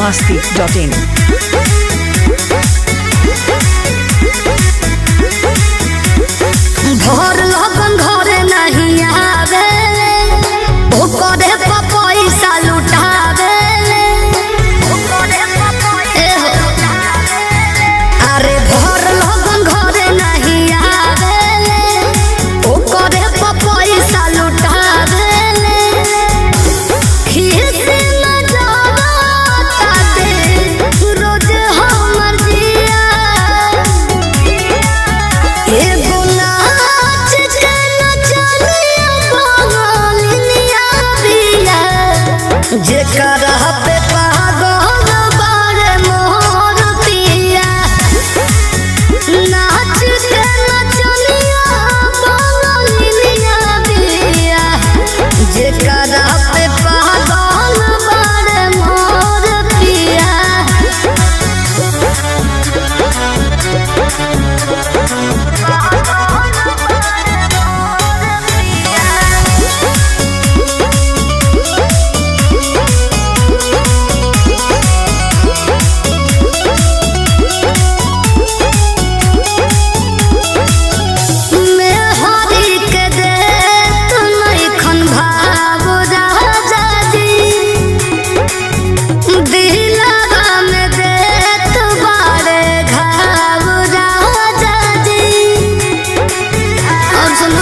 masti.in. घर लगन घरे नहीं आवे ओकरे पर पैसा लुटावे एहो। अरे घर लगन घरे नहीं आवे ओकरे पर पैसा लुटावे खीसे न जाता दे रोज हमर जिया एगो नाच के नचनिया बंगालिनिया बिया, जेकरा पे पागल बारे मोर पिया नाच के नचनिया बंगालिनिया बिया, जेकरा पे पागल बारे मोर पिया मैं हरी के दे तू नइखन भाव राजा जी दिलवा में दे तू बारे घाव राजा जी और सुनो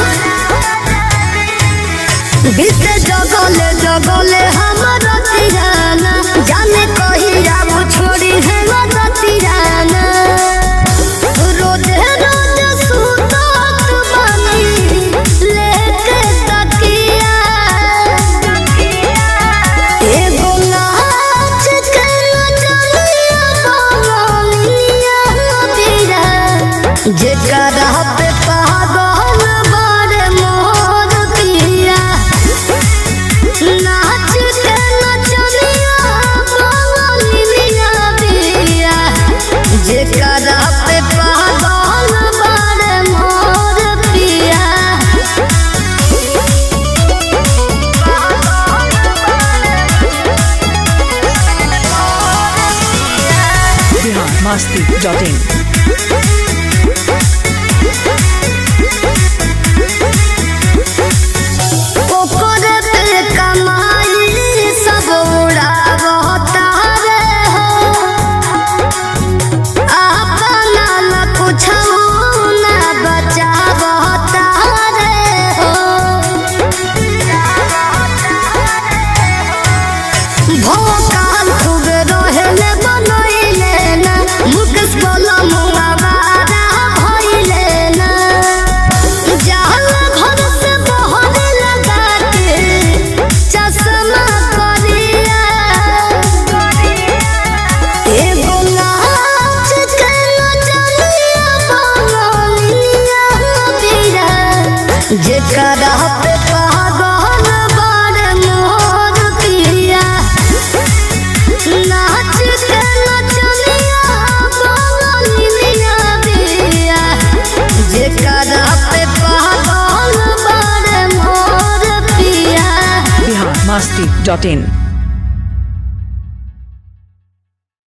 बीते जगले जगले हमर तिराना जाने कहिया वो छोड़ी है मर तिराना रोजे रोज सुतत बानी लेके तकिया एगो नाच के नचनिया बंगालिया बिया, जेकरा पे पागल बारे मोर पिया नाच के नचनिया बंगालिया बिया, जेकरा पे पागल बारे मोर पिया Bihar masti.in. ओकरे पे कमाई सब उड़ावता रे हो अपना न कुछो न बचावता रे हो भोकाल खूब रहेले बनैले ना मुकेश बोला मुआवारा भइले ना जाल घर से बहरे लगा के चश्मा करिया एगो नाच के नचनिया बंगालिया बिया, जेकरा पे पागल बारे मोर पिया नाच के नचनिया बंगालिया बिया, जेकरा पे पागल बारे मोर पिया Bihar masti.in.